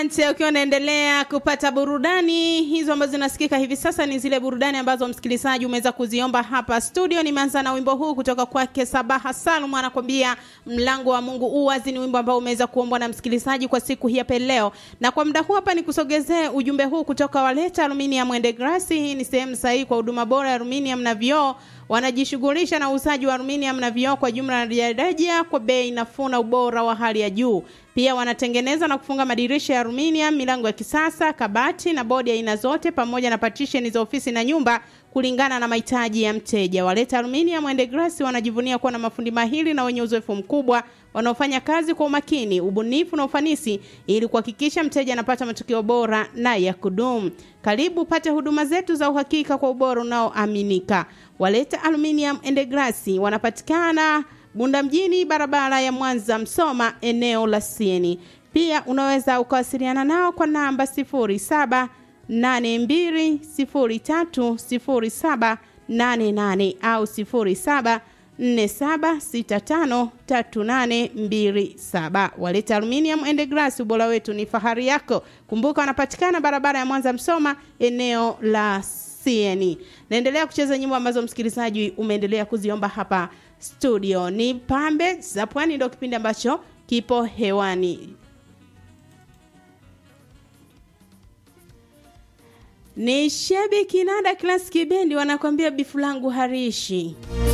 Asante, ukiwa unaendelea kupata burudani hizo ambazo zinasikika hivi sasa, ni zile burudani ambazo msikilizaji umeweza kuziomba hapa studio. Nimeanza na wimbo huu kutoka kwake Sabaha Salum, anakwambia mlango wa Mungu uwazi. Ni wimbo ambao umeweza kuombwa na msikilizaji kwa siku hii hapa leo, na kwa muda huu hapa nikusogezee ujumbe huu kutoka Waleta Aluminium and Glass. Hii ni sehemu sahihi kwa huduma bora ya aluminium na vioo wanajishughulisha na uuzaji wa aluminium na vioo kwa jumla na rejareja kwa bei nafuu na ubora wa hali ya juu. Pia wanatengeneza na kufunga madirisha ya aluminium, milango ya kisasa, kabati na bodi ya aina zote, pamoja na partition za ofisi na nyumba kulingana na mahitaji ya mteja. Waleta Aluminium and Glass wanajivunia kuwa na mafundi mahiri na wenye uzoefu mkubwa wanaofanya kazi kwa umakini, ubunifu na ufanisi ili kuhakikisha mteja anapata matokeo bora na ya kudumu. Karibu pate huduma zetu za uhakika kwa ubora unaoaminika. Waleta Aluminium and Glass wanapatikana Bunda mjini, barabara ya Mwanza Msoma, eneo la Sieni. Pia unaweza ukawasiliana nao kwa namba 07 82030788 au 0747653827. Waleta Aluminium and Glass, ubora wetu ni fahari yako. Kumbuka wanapatikana barabara ya Mwanza Msoma, eneo la Sieni. Naendelea kucheza nyimbo ambazo msikilizaji umeendelea kuziomba hapa studio. Ni pambe za pwani, ndio kipindi ambacho kipo hewani. Ni Shebi Kinanda Classic Bendi wanakwambia bifu langu harishi